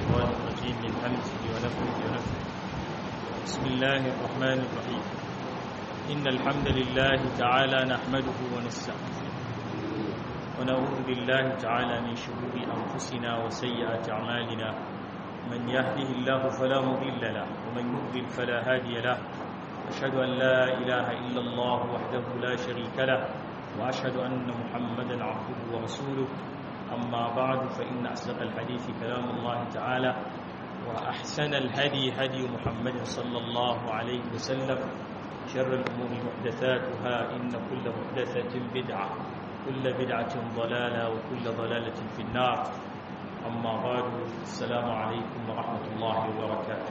الشيطان الرجيم من همزه ونفخه ونفخه بسم الله الرحمن الرحيم إن الحمد لله تعالى نحمده ونستعينه ونعوذ بالله تعالى من شرور أنفسنا وسيئات أعمالنا من يهده الله فلا مضل له ومن يضلل فلا هادي له أشهد أن لا إله إلا الله وحده لا شريك له وأشهد أن محمدا عبده ورسوله أما بعد فإن أصدق الحديث كلام الله تعالى وأحسن الهدي هدي محمد صلى الله عليه وسلم شر الأمور محدثاتها إن كل محدثة بدعة كل بدعة ضلالة وكل ضلالة في النار أما بعد السلام عليكم ورحمة الله وبركاته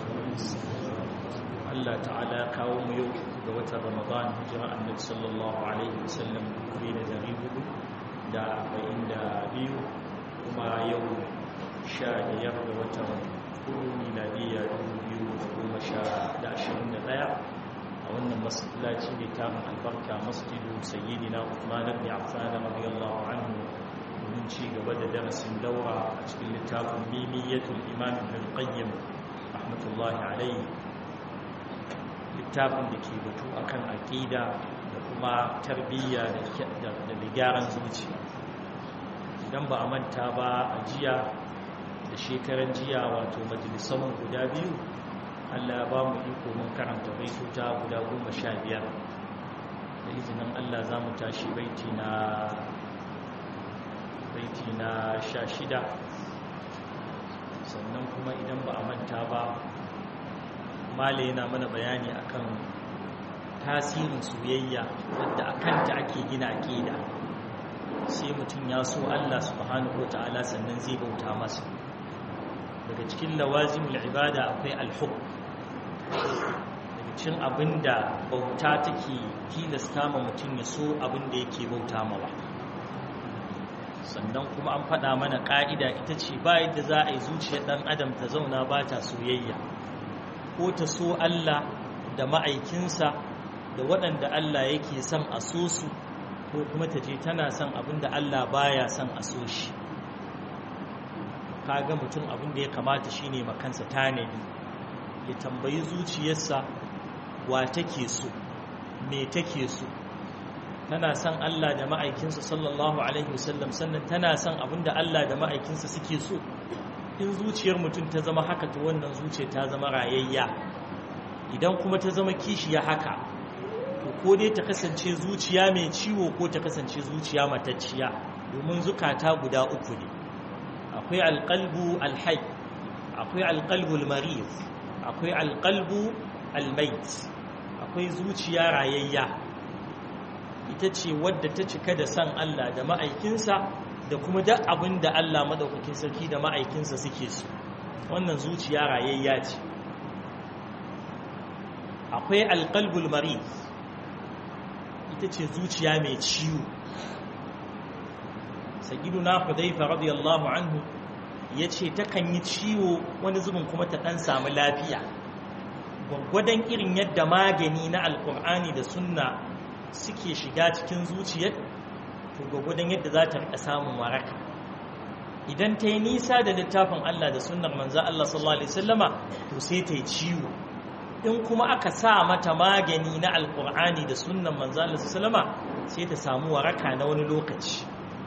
Allah ta'ala kawo mu yau ga watan Ramadan hijira annabi sallallahu alaihi wasallam kuri da dari hudu da arba'in da biyu kuma yau sha biyar ga watan hudu miladiyya dubu biyu da goma sha da ashirin da ɗaya a wannan masallaci mai tarin albarka masjidu sayyidina Uthman ibn Affan radiyallahu anhu domin ci gaba da darasin daura a cikin littafin mimiyatul imam ibn qayyim rahmatullahi alaihi littafin da ke batu akan aƙida da kuma tarbiyya da gyaran zuciya idan ba a manta ba a jiya da shekaran jiya wato majalisan guda biyu allah ba mu iko mun karanta baituta guda goma sha biyar da izinin allah za mu tashi baiti na baiti na sha shida sannan kuma idan ba a manta ba mala yana mana bayani akan tasirin soyayya wadda a kanta ake gina aƙida sai mutum ya so Allah subhanahu wata'ala sannan zai bauta masa daga cikin lawazimul ibada akwai alhub daga cikin abinda bauta take tilasta ma mutum ya so abinda yake bauta mawa sannan kuma an faɗa mana ƙa'ida ita ce ba yadda za a yi zuciyar ɗan adam ta zauna ba ta soyayya ko ta so Allah da ma'aikinsa da waɗanda Allah yake son a so su ko kuma ta je tana son abin da Allah baya son a so shi kaga mutum abin da ya kamata shine makansa tanadi ya tambayi zuciyarsa wa take so me take so tana son Allah da ma'aikinsa sallallahu alaihi wasallam sannan tana son abin da Allah da ma'aikinsa suke so in zuciyar mutum ta zama haka to wannan zuciya ta zama rayayya idan kuma ta zama kishiya haka to ko dai ta kasance zuciya mai ciwo ko ta kasance zuciya matacciya domin zukata guda uku ne akwai alqalbu alhayy akwai alqalbu almarid akwai alqalbu almayt akwai zuciya rayayya ita ce wadda ta cika da san Allah da ma'aikinsa da kuma duk abin da Allah madaukakin sarki da ma'aikinsa suke su wannan zuciya rayayya ce akwai alqalbul marid ita ce zuciya mai ciwo sayyiduna hudayfa radiyallahu anhu yace takan yi ciwo wani zubin kuma ta dan samu lafiya gwaggwadon irin yadda magani na alkur'ani da sunna suke shiga cikin zuciyar to gwagwadon yadda za ta rika samun waraka idan ta yi nisa da littafin Allah da sunnar manzan Allah sallallahu Alaihi wasallama to sai ta yi ciwo in kuma aka sa mata magani na alkur'ani da sunnan manzan Allah sallama sai ta samu waraka na wani lokaci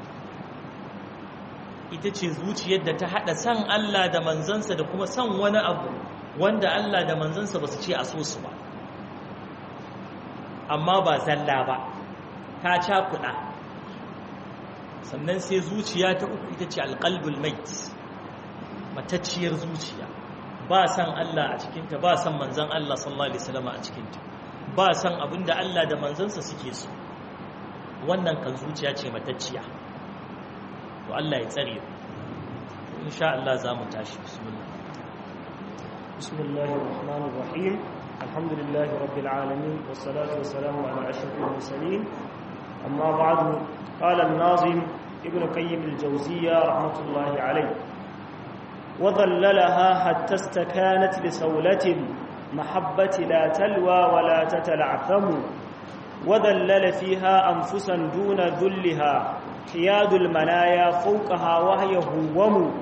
ita ce zuciyar da ta haɗa san Allah da manzansa da kuma san wani abu wanda Allah da manzansa ba su ce a so su ba amma ba zalla ba ta cakuɗa sannan sai zuciya ta uku ita ce alƙalbul mait matacciyar zuciya ba san Allah a cikinta ba san manzan Allah sallallahu alaihi wasallam a cikinta ba san abinda Allah da manzansa suke so wannan kan zuciya ce matacciya to Allah ya tsare mu insha Allah za mu tashi bismillah bismillahir rahmanir rahim alhamdulillahi rabbil alamin wassalatu wassalamu ala ashrafil mursalin amma ba'du قال الناظم ابن قيم الجوزية رحمة الله عليه وظللها حتى استكانت بسولة محبة لا تلوى ولا تتلعثم وذلل فيها أنفسا دون ذلها حياد المنايا فوقها وهي هوم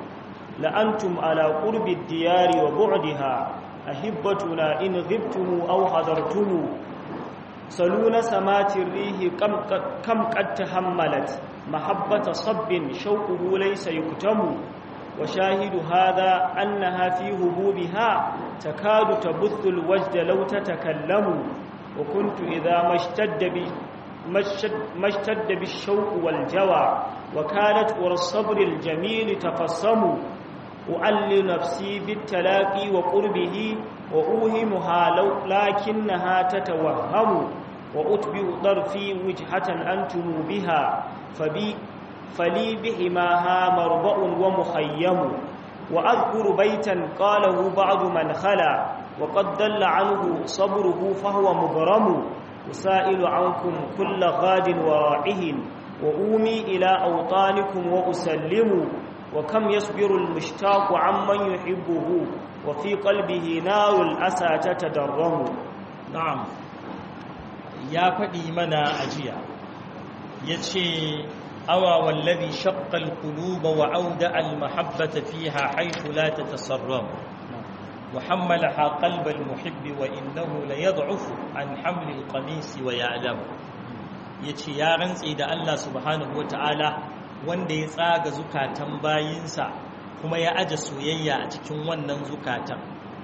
لأنتم على قرب الديار وبعدها أحبتنا إن غبتم أو حضرتم سلون سمات الريح كم قد, كم قد تحملت محبة صب شوقه ليس يكتم وشاهد هذا أنها في هبوبها تكاد تبث الوجد لو تتكلم وكنت إذا ما اشتد بي ما اشتد بالشوق والجوى وكانت ورى الصبر الجميل تقسم أعل نفسي بالتلاقي وقربه وأوهمها لو لكنها تتوهم وأتبع طرفي وجهة أنتم بها فبي فلي بحماها مربأ ومخيم وأذكر بيتا قاله بعض من خلا وقد دل عنه صبره فهو مغرم أسائل عنكم كل غاد ورائه وأومي إلى أوطانكم وأسلم وكم يصبر المشتاق عمن يحبه وفي قلبه نار الأسى تتدرم نعم يا فدي منا أجيا يتشي أوى والذي شق القلوب وأودع المحبة فيها حيث لا تتسرم وحملها قلب المحب وإنه ليضعف عن حمل القميص ويعلم yace ya rantse da Allah subhanahu wataala wanda ya tsaga zukatan bayinsa kuma ya aje soyayya a cikin wannan zukatan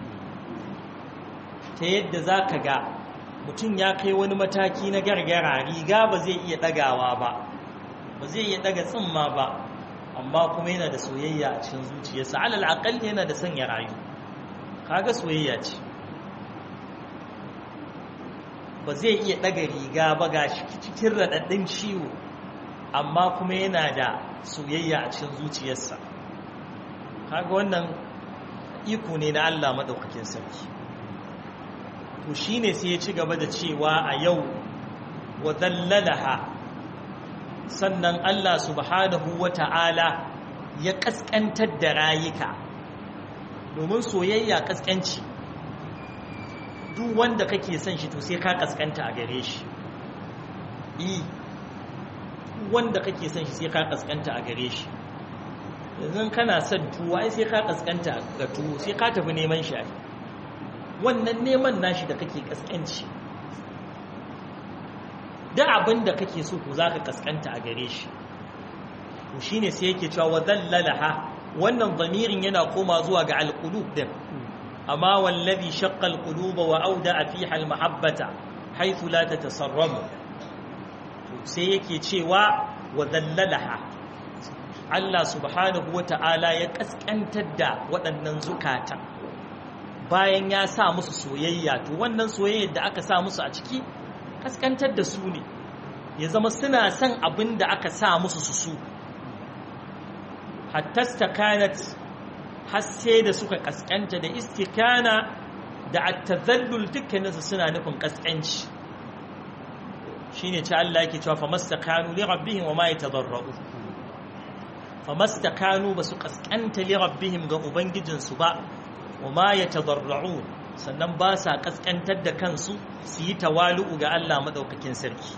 ta yadda zaka ga mutum ya kai wani mataki na gargara riga ba zai iya dagawa ba ba zai iya daga tsimma ba amma kuma yana da soyayya a cikin zuciyarsa alal aqalli yana da son ya rayu kaga soyayya ce ba zai iya daga riga ba ga cikin raɗaɗɗin ciwo amma kuma yana da soyayya a cikin zuciyarsa kaga wannan iko ne na Allah maɗaukakin sarki to shine sai ya ci gaba da cewa a yau wa dallalaha sannan Allah subhanahu wa ta'ala ya ƙasƙantar da rayuka domin soyayya ƙasƙanci duk wanda kake son shi to sai ka ƙasƙanta a gare shi yi wanda kake son shi sai ka ƙasƙanta a gare shi yanzu kana son tuwo ai sai ka ƙasƙanta ga tuwo sai ka tafi neman shi wannan neman nashi da kake ƙasƙanci da abin da kake so ko zaka kaskanta a gare shi to shine sai yake cewa wa dallalaha wannan zamirin yana koma zuwa ga alqulub din amma wallazi shaqqa alquluba wa awda'a fiha almahabbata haythu la tatasarramu sai yake cewa wa dallalaha Allah subhanahu wata'ala ya kaskantar da waɗannan zukata bayan ya sa musu soyayya to wannan soyayyar da aka sa musu a ciki kaskantar da su ne ya zama suna son abin da aka sa musu su su hatta stakanat har sai da suka kaskanta da istikana da attazallul dukkaninsu suna nufin kaskanci shine ce Allah yake cewa famastakanu li rabbihim wa ma yatadarra'u famastakanu basu kaskanta li rabbihim ga ubangijinsu ba wa ma yatadarra'un sannan ba sa kaskantar da kansu su yi tawalu'u ga Allah maɗaukakin sarki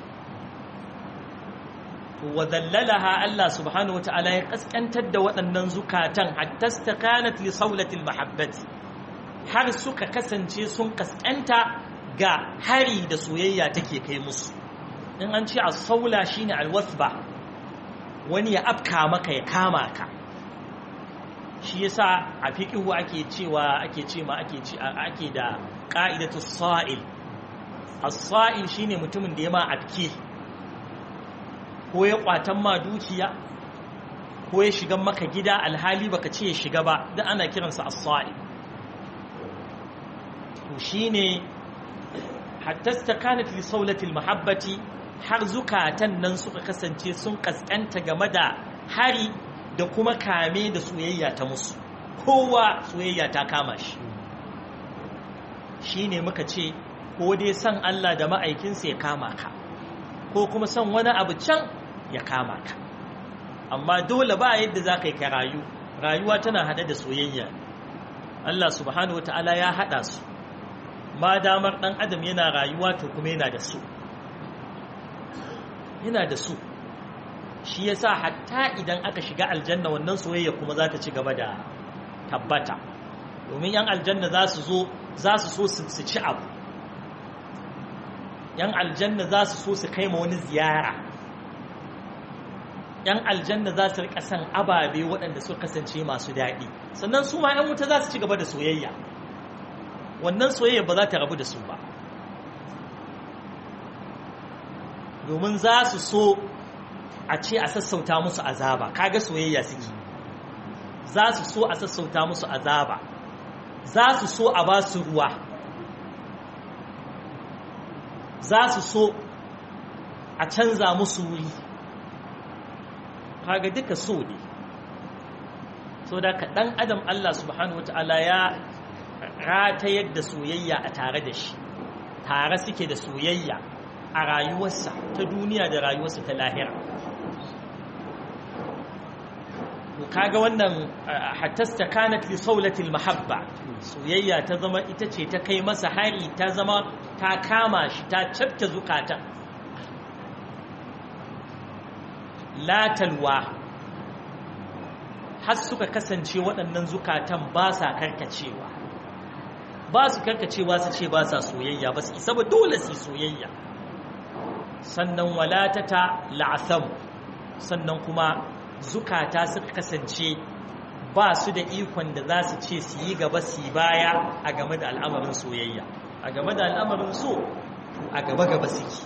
wa zallalaha Allah subhanahu wa ta'ala ya kaskantar da waɗannan zukatan hatta stakanat li saulatil mahabbati har suka kasance sun kaskanta ga hari da soyayya take kai musu in an ce as-saula shine al-wasba wani ya afka maka ya kama ka shi yasa a fiqhu ake cewa ake ce ma ake ce ake da qa'idatu sa'il as-sa'il shine mutumin da ya ma afke ko ya kwatan ma dukiya ko ya shiga maka gida alhali baka ce ya shiga ba dan ana kiransa as-sa'il to shine hatta stakanat li sawlati al-mahabbati har zukatan nan suka kasance sun kaskanta game da hari da kuma kame da soyayya ta musu kowa soyayya ta kama shi shi ne muka ce ko dai san Allah da ma'aikinsa ya kama ka ko kuma san wani abu can ya kama ka amma dole ba yadda za ka yi ka rayu rayuwa tana hada da soyayya Allah subhanahu wa ta'ala ya hada su ma damar ɗan adam yana rayuwa to kuma yana da su yana da su shi yasa hatta idan aka shiga aljanna wannan soyayya kuma za ta ci gaba da tabbata domin yan aljanna za su zo za su so su ci abu yan aljanna za su so su kai ma wani ziyara yan aljanna za su rika san ababe waɗanda suka kasance masu daɗi sannan su ma yan wuta za su ci gaba da soyayya wannan soyayya ba za ta rabu da su ba domin za su so a ce a sassauta musu azaba kaga soyayya suke za su so a sassauta musu azaba za su so a ba su ruwa za su so a canza musu wuri kaga duka so ne so da ka ɗan adam Allah subhanahu wa ta'ala ya ratayar da soyayya a tare da shi tare suke da soyayya a rayuwarsa ta duniya da rayuwarsa ta lahira kaga wannan hattasta kanat li saulatil mahabba soyayya ta zama ita ce ta kai masa hari ta zama ta kama shi ta cafke zukata latalwa har suka kasance waɗannan zukatan ba sa karkacewa ba su karkacewa su ce ba sa soyayya ba su isa ba dole su soyayya sannan walatata la'asam sannan kuma zukata suka kasance ba su da ikon da za su ce su yi gaba su yi baya a game da al'amarin soyayya a game da al'amarin so a gaba gaba suke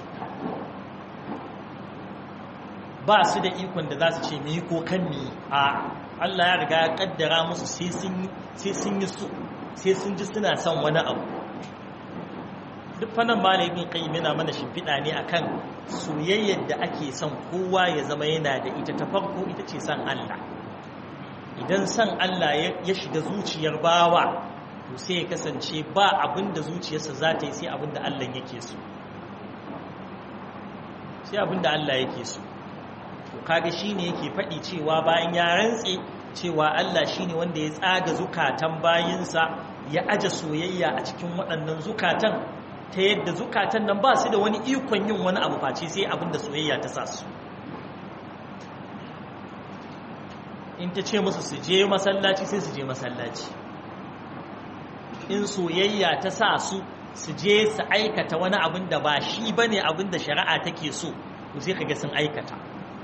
ba su da ikon da za su ce mi ko kan mi a Allah ya riga ya kaddara musu sai sun yi so sai sun ji suna son wani abu duk fannin malamin qayyim yana mana shimfiɗa ne akan soyayyar da ake son kowa ya zama yana da ita ta farko ita ce son Allah idan son Allah ya shiga zuciyar bawa to sai ya kasance ba abin da zuciyarsa za ta yi sai abin da Allah yake so sai abin da Allah yake so to kaga shine yake faɗi cewa bayan ya rantse cewa Allah shine wanda ya tsaga zukatan bayinsa ya aje soyayya a cikin waɗannan zukatan ta yadda zukatan nan ba su da wani ikon yin wani abu face sai abin da soyayya ta sa su in ta ce musu su je masallaci sai su je masallaci in soyayya ta sa su su je su aikata wani abin da ba shi ba ne abin da shari'a take so to sai ka ga sun aikata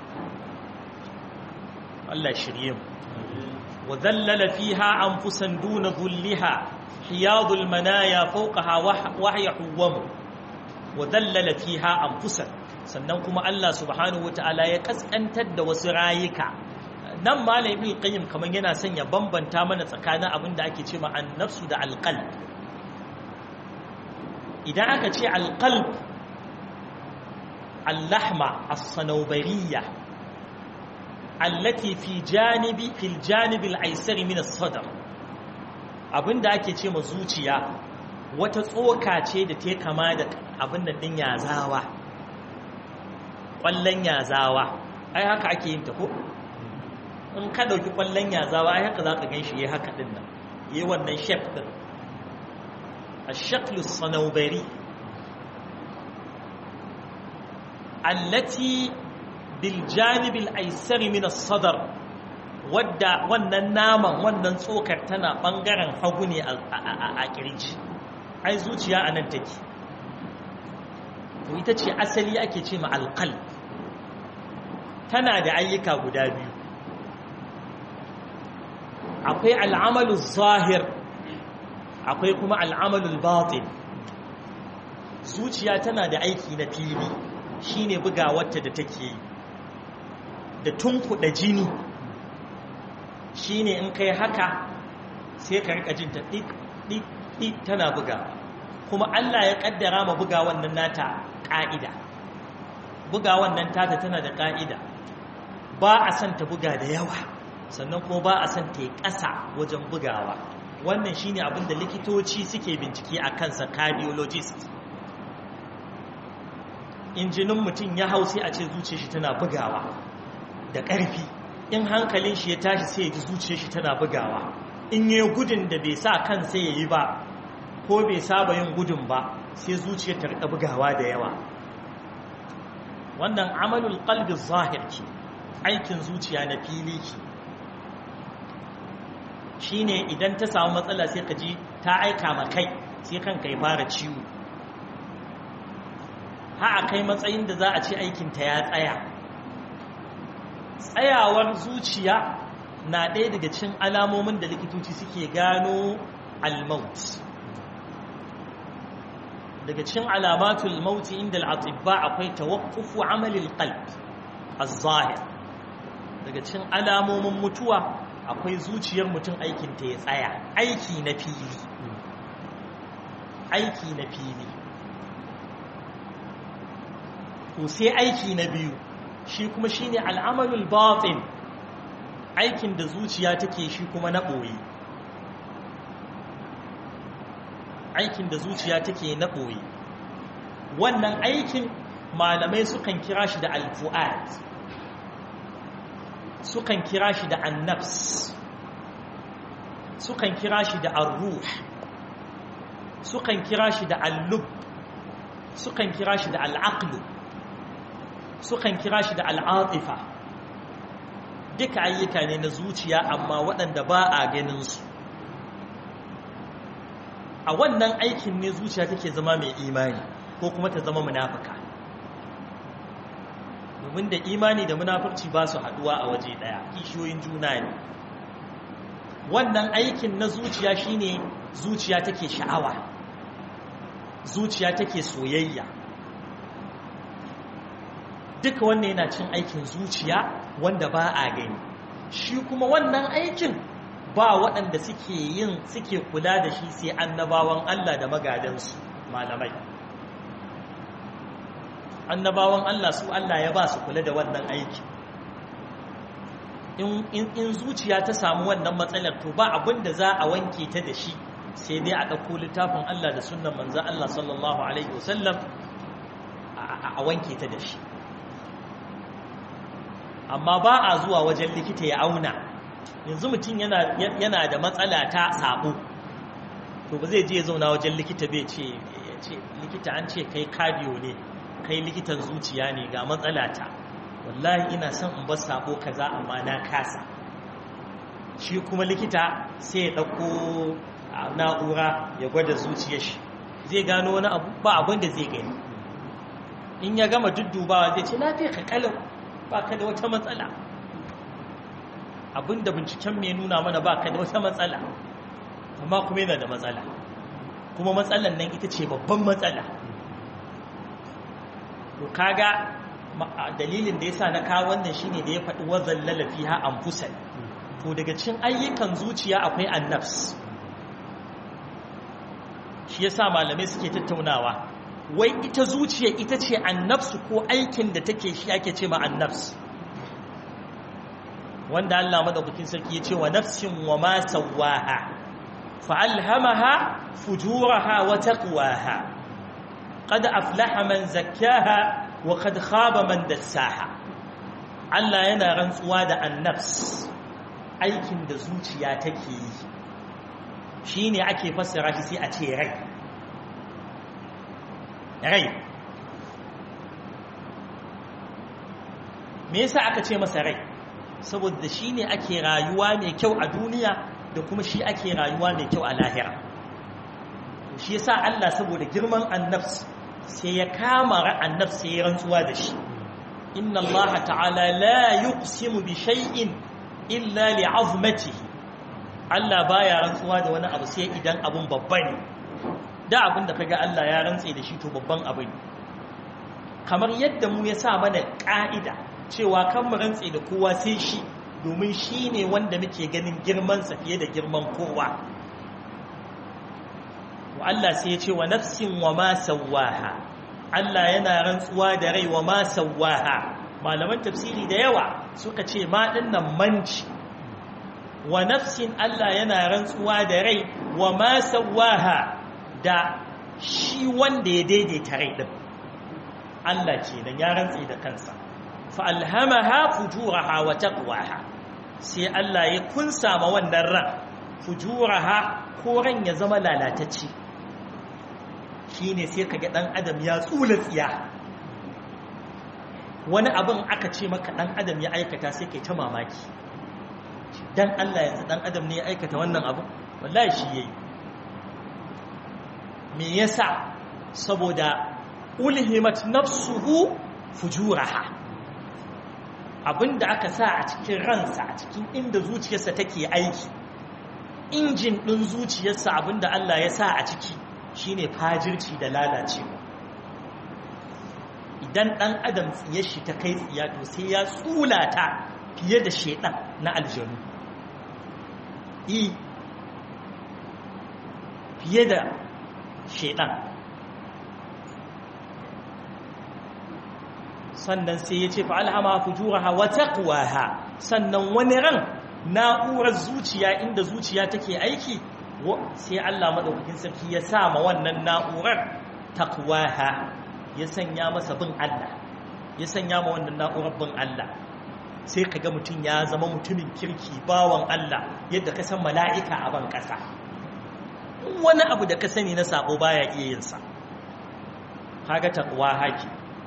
Allah shirye mu wa zallala fiha anfusan duna dhulliha hiyadul manaya fawqaha wahya huwam wa zallala fiha anfusan sannan kuma Allah subhanahu wataala ya kaskantar da wasu rayuka nan malam ibn qayyim kaman yana son ya bambanta mana tsakanin abin da ake cewa an-nafsu da al-qalb idan aka ce al-qalb al-lahma as-sanawbariyya allati fi janibi fil janibi al-aysar min as-sadr abinda ake ce ma zuciya wata tsoka ce da ta kama da abin da din yazawa ƙwallon yazawa ai haka ake yin ta ko in ka ɗauki ƙwallon yazawa ai haka za ka gan shi ya haka ɗin nan yi wannan shef ɗin a shaklu sanaubari allati bil janibil aisari min sadar wadda wannan naman wannan tsokar tana ɓangaren hagu ne a ƙirji ai zuciya a nan take to ita ce asali ake ce ma alƙal tana da ayyuka guda biyu akwai al'amalu zahir akwai kuma al'amalu batin zuciya tana da aiki na fili shine bugawarta da take yi da tunkuɗa jini shine in kai haka sai ka rika jin ta ɗi tana buga kuma Allah ya ƙaddara ma buga wannan nata ƙa'ida buga wannan tata tana da ƙa'ida ba a son ta buga da yawa sannan kuma ba a son ta yi ƙasa wajen bugawa wannan shine abin da likitoci suke bincike a kansa cardiologist injinin mutum ya hau sai a ce zuciya shi tana bugawa da ƙarfi in hankalin shi ya tashi sai ya ji zuciya shi tana bugawa in yi gudun da bai sa kan sai ya yi ba ko bai saba yin gudun ba sai zuciya ta rika bugawa da yawa wannan amalul qalbi zahir ce aikin zuciya na fili ce shine idan ta samu matsala sai ka ji ta aika ma kai sai kanka ya fara ciwo ha a kai matsayin da za a ce aikinta ya tsaya tsayawar zuciya na ɗaya daga cin alamomin da likitoci suke gano almaut daga cin alamatul mauti inda al'atibba akwai tawakkufu amalil qalb az-zahir daga cin alamomin mutuwa akwai zuciyar mutum aikinta ya tsaya aiki na fili aiki na fili to sai aiki na biyu shi kuma shine al'amalul batin aikin da zuciya take shi kuma na ɓoye aikin da zuciya take na ɓoye wannan aikin malamai sukan kira shi da alfu'ad sukan kira shi da annafs sukan kira shi da arruh sukan kira shi da allub sukan kira shi da al'aqlu sukan kira shi da al'atifa duka ayyuka ne na zuciya amma waɗanda ba a ganinsu a wannan aikin ne zuciya take zama mai imani ko kuma ta zama munafuka domin da imani da munafurci ba su haɗuwa a waje ɗaya kishiyoyin juna ne wannan aikin na zuciya shine zuciya take sha'awa zuciya take soyayya duka wannan yana cin aikin zuciya wanda ba a gani shi kuma wannan aikin ba waɗanda suke yin suke kula da shi sai annabawan Allah da magadansu malamai annabawan Allah su Allah ya ba su kula da wannan aikin in zuciya ta samu wannan matsalar to ba abin da za a wanke ta da shi sai dai a ɗauko littafin Allah da sunan manzan Allah sallallahu Alaihi wasallam a wanke ta da shi amma ba a zuwa wajen likita ya auna yanzu mutum yana da matsala ta sabo to ba zai je ya zauna wajen likita bai ce likita an ce kai cardio ne kai likitan zuciya ne ga matsala ta wallahi ina son in bar sabo kaza amma na kasa shi kuma likita sai ya ɗauko na'ura ya gwada zuciyar shi zai gano wani abu ba abin da zai gani in ya gama duddubawa zai ce lafiya ka kalau ba ka da wata matsala abin da binciken mai nuna mana ba ka da wata matsala amma kuma yana da matsala kuma matsalan nan ita ce babban matsala to kaga dalilin da yasa na kawo wannan shine da ya faɗi wazallala fiha anfusan to daga cikin ayyukan zuciya akwai annafs shi yasa malamai suke tattaunawa wai ita zuciya ita ce annafsu ko aikin da take shi ake ce ma annafs wanda Allah madaukakin sarki ya ce wa nafsin wa ma sawaha fa alhamaha fujuraha wa taqwaha qad aflaha man zakkaha wa qad khaba man dassaha Allah yana rantsuwa da annafs aikin da zuciya take yi shi ne ake fassara shi sai a ce rai rai me yasa aka ce masa rai saboda shi ne ake rayuwa mai kyau a duniya da kuma shi ake rayuwa mai kyau a lahira shi yasa Allah saboda girman annafs sai ya kama annafs sai ya rantsuwa da shi inna Allah ta'ala la yuqsimu bi shay'in illa li'azmatihi Allah baya rantsuwa da wani abu sai idan abun babba ne da abin da kaga Allah ya rantse da shi to babban abu ne kamar yadda mu ya sa mana ka'ida cewa kan mu rantse da kowa sai shi domin shi ne wanda muke ganin girman sa fiye da girman kowa wa Allah sai ya ce wa nafsin wa ma sawaha Allah yana rantsuwa da rai wa ma sawaha malaman tafsiri da yawa suka ce ma dinnan manci wa nafsin Allah yana rantsuwa da rai wa ma sawaha da shi wanda ya daidaita rai din Allah ce dan ya rantsi da kansa fa alhamaha fujuraha wa taqwaha sai Allah ya kunsa ma wannan ran fujuraha ko ran ya zama lalatacce shine sai kaga dan adam ya tsula tsiya wani abin aka ce maka dan adam ya aikata sai kai ta mamaki dan Allah yanzu dan adam ne ya aikata wannan abu wallahi shi yayi me yasa saboda ulhimat nafsuhu fujuraha abinda aka sa a cikin ransa a cikin inda zuciyarsa take aiki injin din zuciyarsa abinda Allah ya sa a ciki shine fajirci da lalacewa idan dan adam tsiyar shi ta kai tsiya to sai ya tsulata fiye da shedan na aljanu i fiye da shedan sannan sai ya ce fa'alhama fujuraha wa taqwaha sannan wani ran na'urar zuciya inda zuciya take aiki sai Allah madaukakin sarki ya sa ma wannan na'urar taqwaha ya sanya masa bin Allah ya sanya ma wannan na'urar bin Allah sai kaga mutum ya zama mutumin kirki bawan Allah yadda ka san mala'ika a ban kasa wani abu da ka sani na sabo baya iya yin sa kaga taqwa haki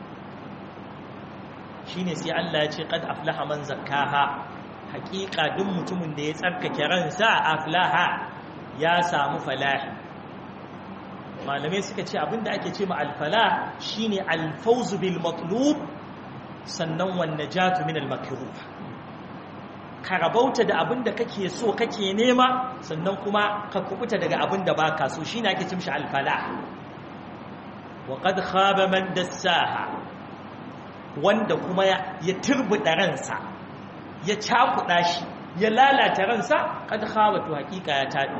shine sai Allah ya ce qad aflaha man zakkaha haqiqa duk mutumin da ya tsarkake ransa aflaha ya samu falahi malamai suka ce abinda ake ce ma alfalah shine alfawzu bil matlub sannan wan najatu min al makruh ka rabauta da abinda kake so kake nema sannan kuma ka kubuta daga abinda baka so shine ake ce mishi alfalah wa qad khaba man dassaha wanda kuma ya turbuɗa ransa ya cakuɗa shi ya lalata ransa kada khawatu hakika ya taɗi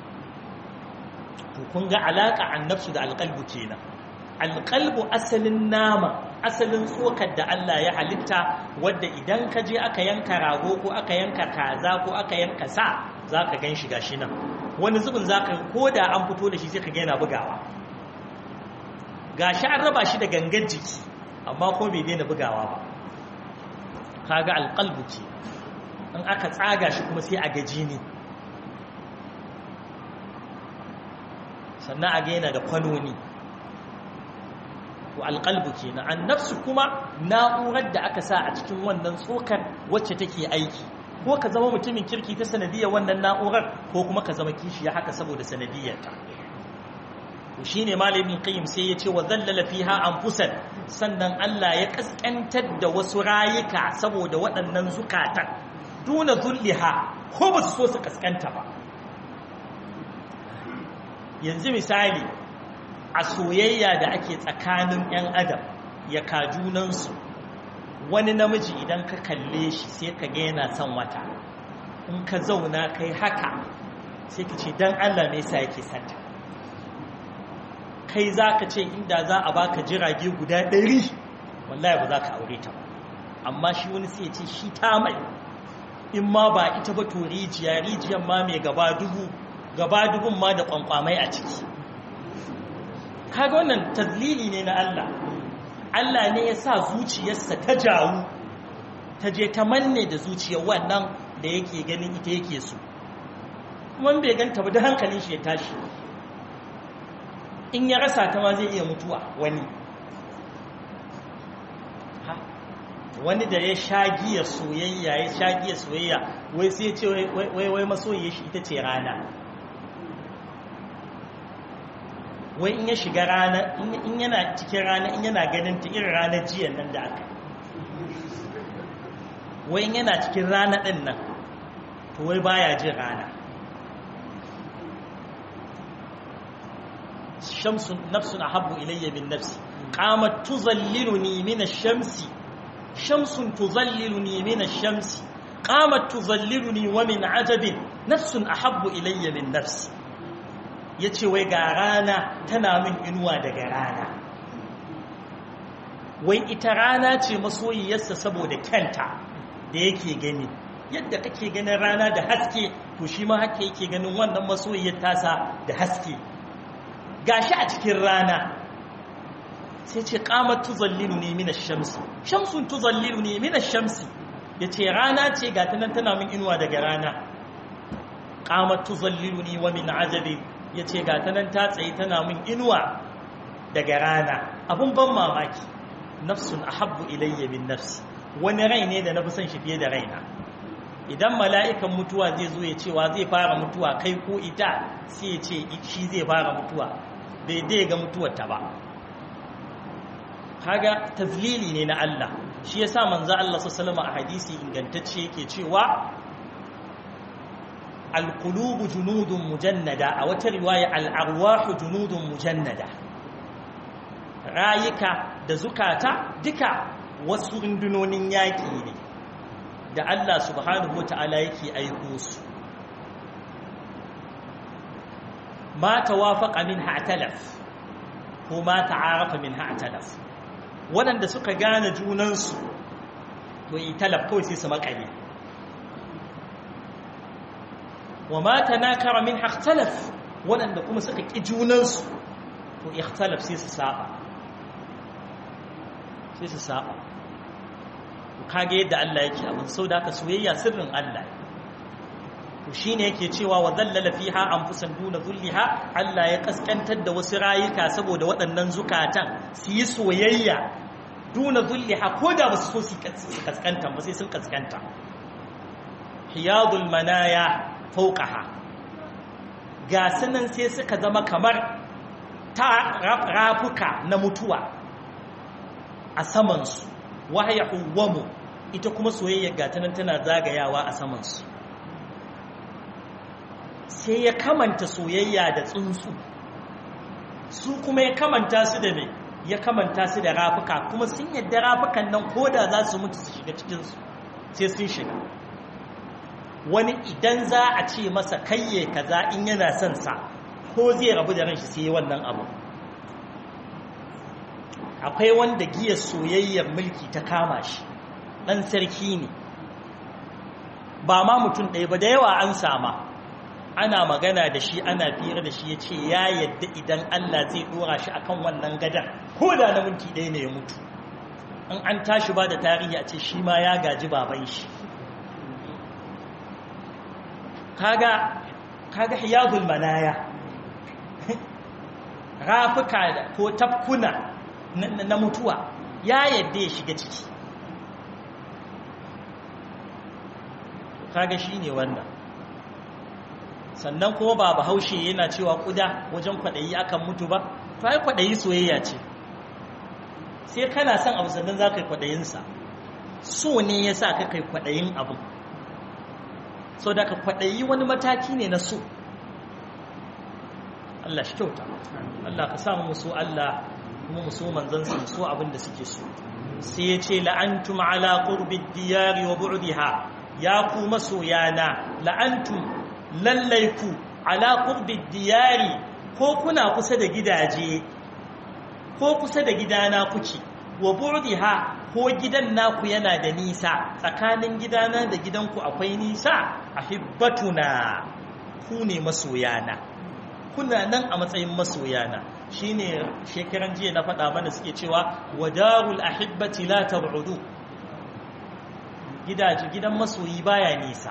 to kun ga alaƙa annabsu da alƙalbu kenan alƙalbu asalin nama asalin tsokar da Allah ya halitta wadda idan ka je aka yanka rago ko aka yanka kaza ko aka yanka sa za ka gan shi gashi nan wani zubin za ka ko da an fito da shi sai ka ga yana bugawa gashi an raba shi da gangan jiki amma ko bai daina bugawa ba kaga alqalbu ce in aka tsaga shi kuma sai a gaji ne sannan a ga yana da kwanoni to alqalbu kenan annafsu kuma na'urar da aka sa a cikin wannan tsokar wacce take aiki ko ka zama mutumin kirki ta sanadiyar wannan na'urar ko kuma ka zama kishiya haka saboda sanadiyarta to shine malamin qayyim sai ya ce wa zallala fiha anfusan sannan Allah ya kaskantar da wasu rayuka saboda waɗannan zukatan duna zulliha ko ba su so su kaskanta ba yanzu misali a soyayya da ake tsakanin 'yan adam ya kajunansu wani namiji idan ka kalle shi sai ka ga yana son wata in ka zauna kai haka sai ka ce don Allah me yasa yake santa kai za ka ce inda za a baka jirage guda ɗari wallahi ba za ka aure ta ba amma shi wani sai ya ce shi ta mai in ma ba ita ba to rijiya rijiyar ma mai gaba dubu gaba dubun ma da kwankwamai a ciki kaga wannan tazlili ne na Allah Allah ne ya sa zuciyarsa ta jawo ta je ta manne da zuciyar wannan da yake ganin ita yake so kuma bai ganta ba da hankalin shi ya tashi in ya rasa ta ma zai iya mutuwa wani wani da ya sha giya soyayya ya sha giya soyayya wai sai ce wai wai masoyiya shi ita ce rana wai in ya shiga rana in yana cikin rana in yana ganin ta irin ranar jiyan nan da aka wai in yana cikin rana din nan to wai baya jin rana shamsu nafsun ahabbu ilayya min nafsi qamat tuzalliluni min ash-shamsi shamsun tuzalliluni min ash-shamsi qamat tuzalliluni wa min ajabin nafsun ahabbu ilayya min nafsi yace wai ga rana tana min inuwa daga rana wai ita rana ce masoyiyarsa saboda kyanta da yake gani yadda kake ganin rana da haske to shi ma haka yake ganin wannan masoyiyar tasa da haske gashi a cikin rana sai ce qamat tuzalliluni min ash-shamsi shamsun tuzalliluni min ash-shamsi yace rana ce ga tanan tana min inuwa daga rana qamat tuzalliluni wa min ajabi yace ga tanan ta tsaye tana min inuwa daga rana abun ban mamaki nafsun ahabbu ilayya min nafsi wani rai ne da na fi son shi fiye da raina idan mala'ikan mutuwa zai zo ya cewa zai fara mutuwa kai ko ita sai ya ce shi zai fara mutuwa bai dai ga mutuwar ta ba kaga tazlili ne na Allah shi yasa manzo Allah sallallahu a hadisi ingantacce yake cewa alqulubu junudun mujannada a wata riwaya al'arwahu junudun mujannada rayuka da zukata duka wasu rundunonin yaƙi ne da Allah subhanahu wata'ala yake aiko su ma tawafaqa min ha'talaf ko ma ta'arafa min ha'talaf waɗanda suka gane junansu to yi talaf kawai sai su makale wa ma tanakara min ha'talaf waɗanda kuma suka ƙi junansu to ikhtalaf sai su saba sai su saba kage yadda Allah yake abin sau da aka soyayya sirrin Allah to shine yake cewa wa zallala fiha anfusan duna zulliha Allah ya kaskantar da wasu rayuka saboda waɗannan zukatan su yi soyayya duna zulliha ko da ba su so su kaskanta ba sai sun kaskanta hiyadul manaya fawqaha ga sanan sai suka zama kamar ta rafuka na mutuwa a samansu wahaya huwamu ita kuma soyayya gatanan tana zagayawa a samansu sai ya kamanta soyayya da tsuntsu su kuma ya kamanta su da mai ya kamanta su da rafuka kuma sun yadda rafukan nan koda za su mutu su shiga cikinsu sai sun shiga wani idan za a ce masa kayye kaza in yana son sa ko zai rabu da ranshi sai wannan abu akwai wanda giya soyayyar mulki ta kama shi ɗan sarki ne ba ma mutum ɗaya ba da yawa an sama ana magana da shi ana fira da shi ya ce ya yadda idan Allah zai ɗora shi akan wannan gadar ko da na minti ɗaya ne ya mutu in an tashi ba da tarihi a ce shi ma ya gaji baban shi kaga kaga hiyazul manaya rafuka ko tafkuna na mutuwa ya yadda ya shiga ciki kaga shi ne wannan sannan kuma ba bahaushe yana cewa kuda wajen kwaɗayi akan mutu ba to ai kwaɗayi soyayya ce sai kana son abu sannan za ka yi kwaɗayinsa so ne ya sa ka kai kwaɗayin abu sau da ka kwaɗayi wani mataki ne na so Allah shi kyauta Allah ka samu musu Allah kuma musu manzansa musu abin da suke so sai ya ce la'antum ala qurbi diyari wa bu'diha ya ku masoyana la'antum lallai ku ala qurbi diyari ko kuna kusa da gidaje ko kusa da gidana kuke wa bu'diha ko gidan naku yana da nisa tsakanin gidana da gidanku akwai nisa ahibbatuna ku ne masoyana kuna nan a matsayin masoyana shine shekaran jiya na faɗa mana suke cewa wadarul ahibbati la tab'udu gidaje gidan masoyi baya nisa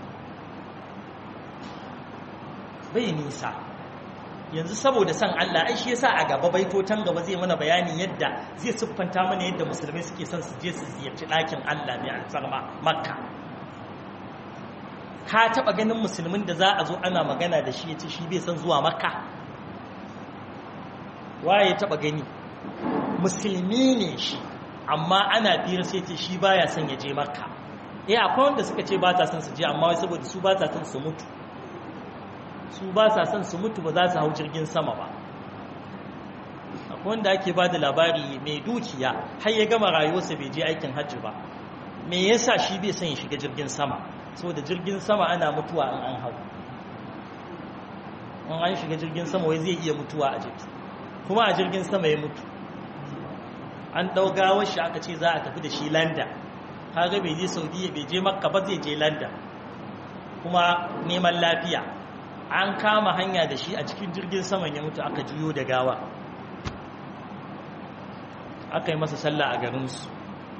bai nisa yanzu saboda san Allah ai shi yasa a gaba baitotan gaba zai mana bayani yadda zai siffanta mana yadda musulmai suke son su je su ziyarci ɗakin Allah mai alfarma makka ka taɓa ganin musulmin da za a zo ana magana da shi ya ce shi bai son zuwa makka waye taɓa gani musulmi ne shi amma ana biyar sai ce shi baya son ya je makka eh akwai wanda suka ce ba ta son su je amma wai saboda su ba ta son su mutu su ba sa son su mutu ba za su hau jirgin sama ba akwai wanda ake ba da labari mai dukiya har ya gama rayuwarsa bai je aikin hajji ba me yasa shi bai son ya shiga jirgin sama saboda jirgin sama ana mutuwa in an hau in an shiga jirgin sama wai zai iya mutuwa a jiki kuma a jirgin sama ya mutu an ɗaugawar shi aka ce za a tafi da shi landa kaga bai je saudiya bai je makka ba zai je landa kuma neman lafiya an kama hanya da shi a cikin jirgin saman ya mutu aka juyo da gawa aka yi masa sallah a garinsu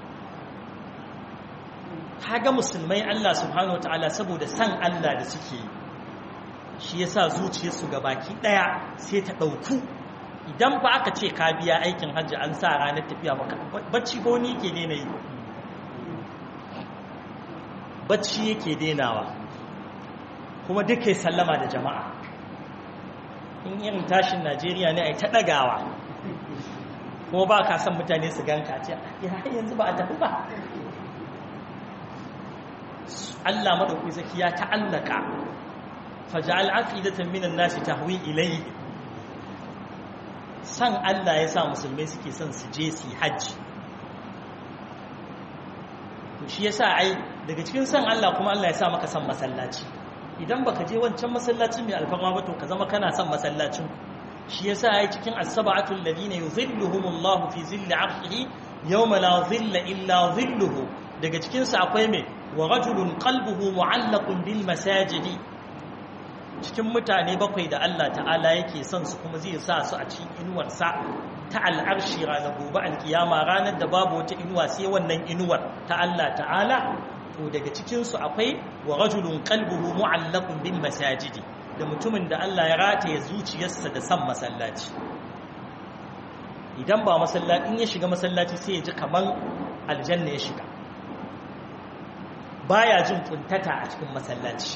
kaga musulmai Allah subhanahu wa ta'ala saboda san Allah da suke yi shi ya sa zuciyarsu ga baki ɗaya sai ta ɗauku idan ba aka ce ka biya aikin hajji an sa ranar tafiya maka bacci ko ni ke daina yi bacci yake denawa kuma duka sallama da jama'a in irin tashin najeriya ne a ta ɗagawa kuma ba ka san mutane su ganka ce ya yanzu ba a tafi ba Allah maɗauki zaki ya ta'allaka faja'al afidatan minan nasi tahwi ilayhi san Allah ya sa musulmai suke son su je su hajji shi yasa ai daga cikin san Allah kuma Allah ya sa maka san masallaci idan baka je wancan masallacin mai alfarma ba to ka zama kana son masallacin shi yasa ai cikin as-sab'atu alladhina yuzilluhumullahu fi zilli 'arshihi yawma la zilla illa zilluhu daga cikin su akwai me wa rajulun qalbuhu mu'allaqun bil masajidi cikin mutane bakwai da Allah ta'ala yake son su kuma zai sa su a cikin inuwar sa ta al'arshi ranar gobe alkiyama ranar da babu wata inuwa sai wannan inuwar ta Allah ta'ala to daga cikinsu akwai wa rajulun qalbuhu mu'allaqun bil masajidi da mutumin da Allah ya rataye zuciyarsa da san masallaci idan ba masallaci in ya shiga masallaci sai ya ji kaman aljanna ya shiga baya jin kuntata a cikin masallaci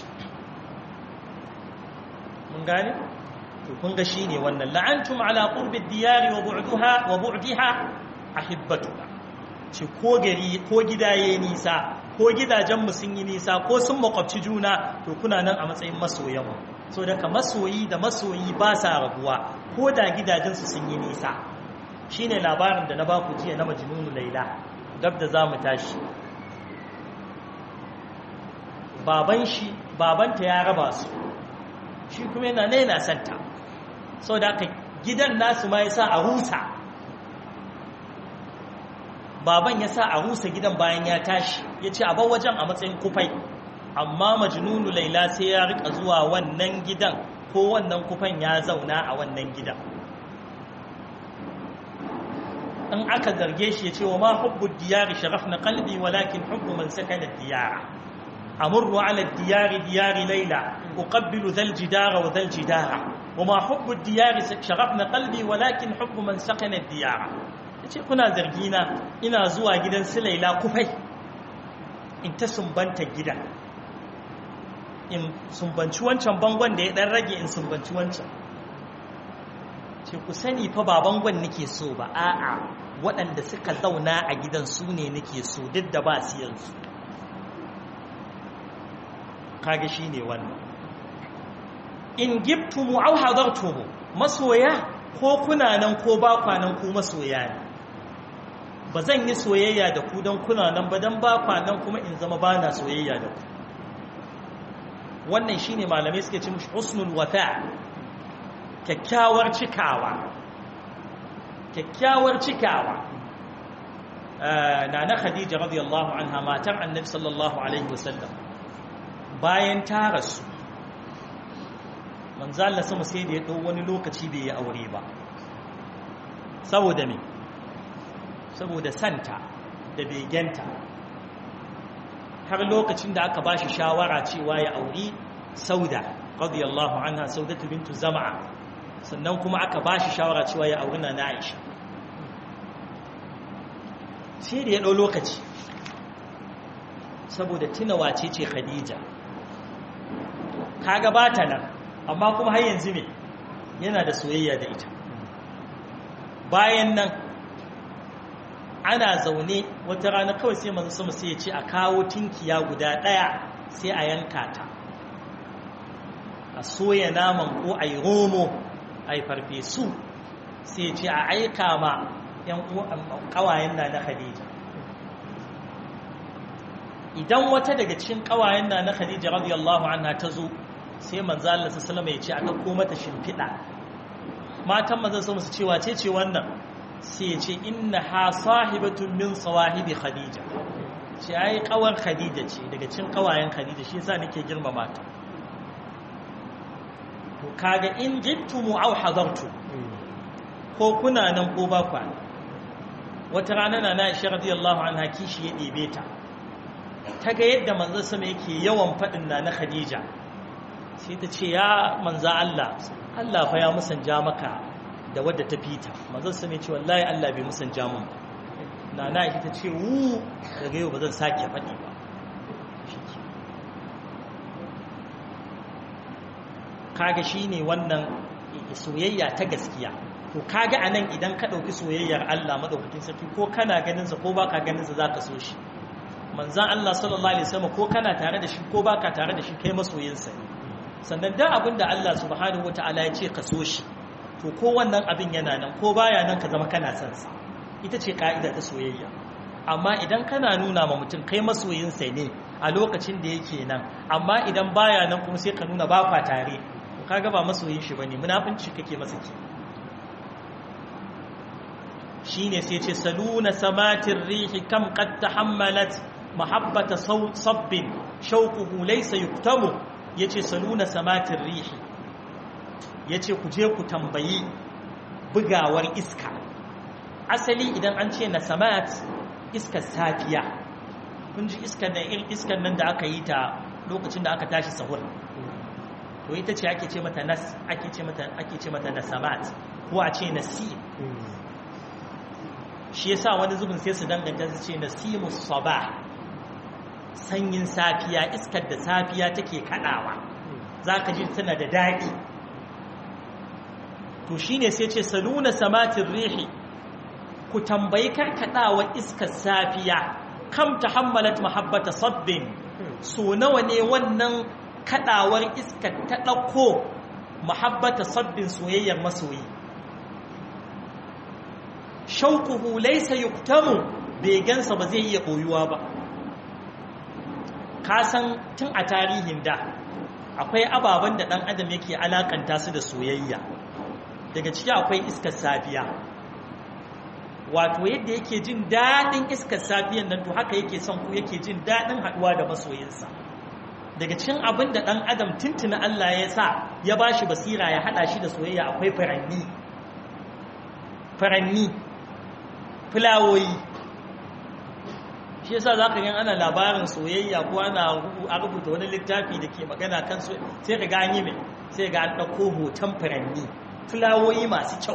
mun gane to kun ga shine wannan la'antum ala qurbi diyari wa bu'daha wa bu'daha ahibbatuha ce ko gari ko gidaye nisa ko gidajenmu sun yi nisa ko sun makwabci juna to kuna nan a matsayin masoyanmu so daga masoyi da masoyi ba sa rabuwa ko da gidajensu sun yi nisa shine labarin da na ba ku jiya na majnunu laila gab da zamu tashi baban shi babanta ya raba su shi kuma yana ne yana santa so da aka gidan nasu ma yasa a rusa baban ya sa a rusa gidan bayan ya tashi ya ce a bar wajen a matsayin kufai amma majnunu laila sai ya rika zuwa wannan gidan ko wannan kufan ya zauna a wannan gidan in aka zarge shi ya ce wa ma hubbu diyari sharafna qalbi walakin hubbu man sakana diyara amurru ala diyari diyari laila uqabbilu dhal jidara wa dhal jidara wa ma hubbu diyari sharafna qalbi walakin hubbu man sakana diyara ce kuna zargina ina zuwa gidan su laila kufai in ta sumbanta gidan in sumbanci wancan bangon da ya dan rage in sumbanci wancan ce ku sani fa ba bangon nake so ba a'a waɗanda suka zauna a gidan su ne nake so duk da ba su yanzu kage shi ne wannan in gibtumu au hadartumu masoya ko kuna nan ko ba kwanan ku masoya ne ba zan yi soyayya da ku don kuna nan ba don ba kwanan kuma in zama ba na soyayya da ku wannan shi ne malamai suke cin husnul wata kyakkyawar cikawa kyakkyawar cikawa na na khadija radiyallahu anha matar annabi sallallahu alaihi wasallam bayan ta rasu manzo Allah sama sai da ya dau wani lokaci bai yi aure ba saboda me saboda santa da begenta har lokacin da aka bashi shawara cewa ya auri sauda radiyallahu anha saudatu bintu zama'a sannan kuma aka bashi shawara cewa ya auri na Aisha sai da ya dau lokaci saboda tuna wace ce Khadija kaga bata nan amma kuma har yanzu ne yana da soyayya da ita bayan nan ana zaune wata rana kawai sai manzo sama sai ya ce a kawo tinkiya guda ɗaya sai a yanka ta a soya naman ko a yi romo a yi farfesu sai ya ce a aika ma yan ƙawayen na na khadija idan wata daga cikin ƙawayen na na khadija radiyallahu anha ta zo sai manzo Allah sallallahu alaihi ya ce a ɗauko mata shimfiɗa matan manzo sama su ce wace ce wannan sai ya ce inna ha sahibatun min sawahibi khadija ce ai kawar khadija ce daga cin kawayen khadija shi yasa nake girmama ta to kaga in jittumu aw hadartu ko kuna nan ko ba kwa wata rana na na Aisha radiyallahu anha kishi ya ɗebe ta ta ga yadda manzo sama yake yawan faɗin na na khadija sai ta ce ya manzo Allah Allah fa ya musanja maka da wadda ta fita manzon sa ne ce wallahi Allah bai musanja mun ba na na ita ce wu daga yau ba zan sake faɗi ba kaga shine wannan soyayya ta gaskiya to kaga anan idan ka dauki soyayyar Allah madaukakin sarki ko kana ganin sa ko baka ganin sa zaka so shi manzon Allah sallallahu alaihi wasallam ko kana tare da shi ko baka tare da shi kai masoyin sa sannan da abinda Allah subhanahu wataala ya ce ka so shi to ko wannan abin yana nan ko baya nan ka zama kana son sa ita ce ka'ida ta soyayya amma idan kana nuna ma mutum kai masoyin sa ne a lokacin da yake nan amma idan baya nan kuma sai ka nuna ba kwa tare to kaga ba masoyin shi bane munafinci kake masa ki shine sai ce saluna samatir rihi kam qad tahammalat mahabbata sabbin shauquhu laysa yuktamu yace saluna samatir rihi yace ku je ku tambayi bugawar iska asali idan an ce na samat iskar safiya kun ji iskar nan irin iskar nan da aka yi ta lokacin da aka tashi sahur to ita ce ake ce mata nas ake ce mata ake ce mata nasamat ko a ce nasi shi yasa wani zubin sai su danganta su ce nasimus sabah sanyin safiya iskar da safiya take kadawa zaka ji tana da daɗi to shine sai ce saluna samatin rihi ku tambayi karkadawa iskar safiya kam tahammalat mahabbata sabbin so nawa ne wannan kadawar iskar ta dauko mahabbata sabbin soyayyar masoyi shauquhu laysa yuktamu bai gansa ba zai iya koyuwa ba ka san tun a tarihin da akwai ababen da dan adam yake alakanta su da soyayya daga ciki akwai iskar safiya wato yadda yake jin daɗin iskar safiyan nan to haka yake son ku yake jin daɗin haɗuwa da masoyinsa daga cikin abin da ɗan adam tuntuna Allah ya sa ya ba shi basira ya haɗa shi da soyayya akwai faranni faranni fulawoyi shi yasa za ka gan ana labarin soyayya ko ana rubuta wani littafi da ke magana kan sai ka gani mai sai ga an ɗauko hoton faranni fulawoyi masu kyau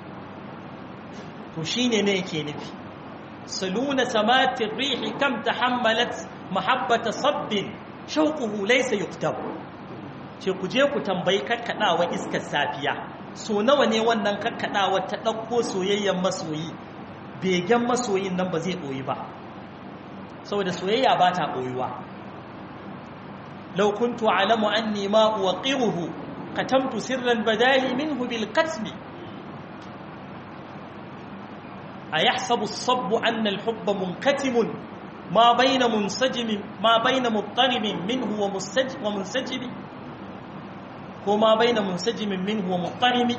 to shi ne ne yake nufi saluna samatin rihi kam ta hammalat mahabbata sabbin shauƙuhu laisa yuktab ce ku je ku tambayi karkaɗawa iskar safiya so nawa ne wannan karkaɗawa ta ɗauko soyayyen masoyi begen masoyin nan ba zai ɓoyi ba saboda soyayya ba ta ɓoyuwa lau kuntu alamu anni ma uwaqiruhu katamtu sirran badali minhu bil qatmi أيحسب الصب أن الحب منكتم ما بين منسجم ما بين مضطرب منه ومنسجم ومنسجم وما بين منسجم منه ومضطرب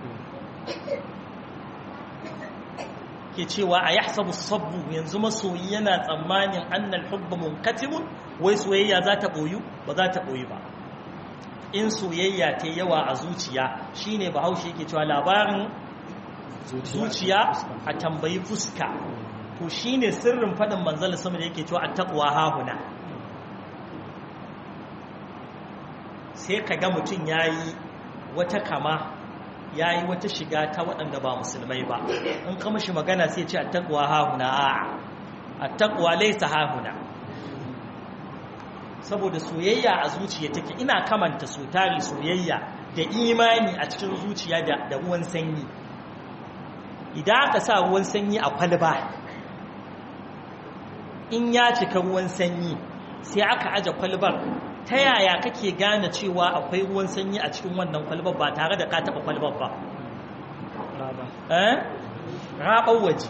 ke cewa a yahsabu sabbu yanzu masoyi yana tsammanin annal hubba munkatimun wai soyayya za ta boyu ba za ta boyu ba in soyayya ta yawa a zuciya shine bahaushe yake cewa labarin zuciya a tambayi fuska to shine sirrin fadin manzal sama da yake cewa attaqwa hahuna sai kaga mutum yayi wata kama yayi wata shiga ta waɗanda ba musulmai ba in ka mishi magana sai ce attaqwa hahuna a attaqwa laysa hahuna saboda soyayya a zuciya take ina kamanta so tari soyayya da imani a cikin zuciya da ruwan sanyi idan aka sa ruwan sanyi a kwalba in ya cika ruwan sanyi sai aka aje kwalbar ta yaya kake gane cewa akwai ruwan sanyi a cikin wannan kwalbar ba tare da ka taɓa kwalbar ba raɓar waje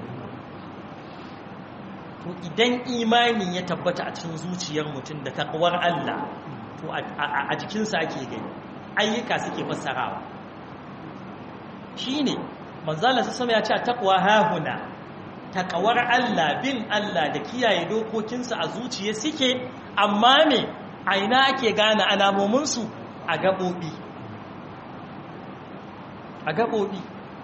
to idan imani ya tabbata a cikin zuciyar mutum da taƙawar Allah to a jikinsa ake gani ayyuka suke fassarawa shi ne manzala su sama ya ce taqwa hahuna taqawar Allah bin Allah da kiyaye dokokinsa a zuciya suke amma me aina ake gane alamomin su a gabobi a gabobi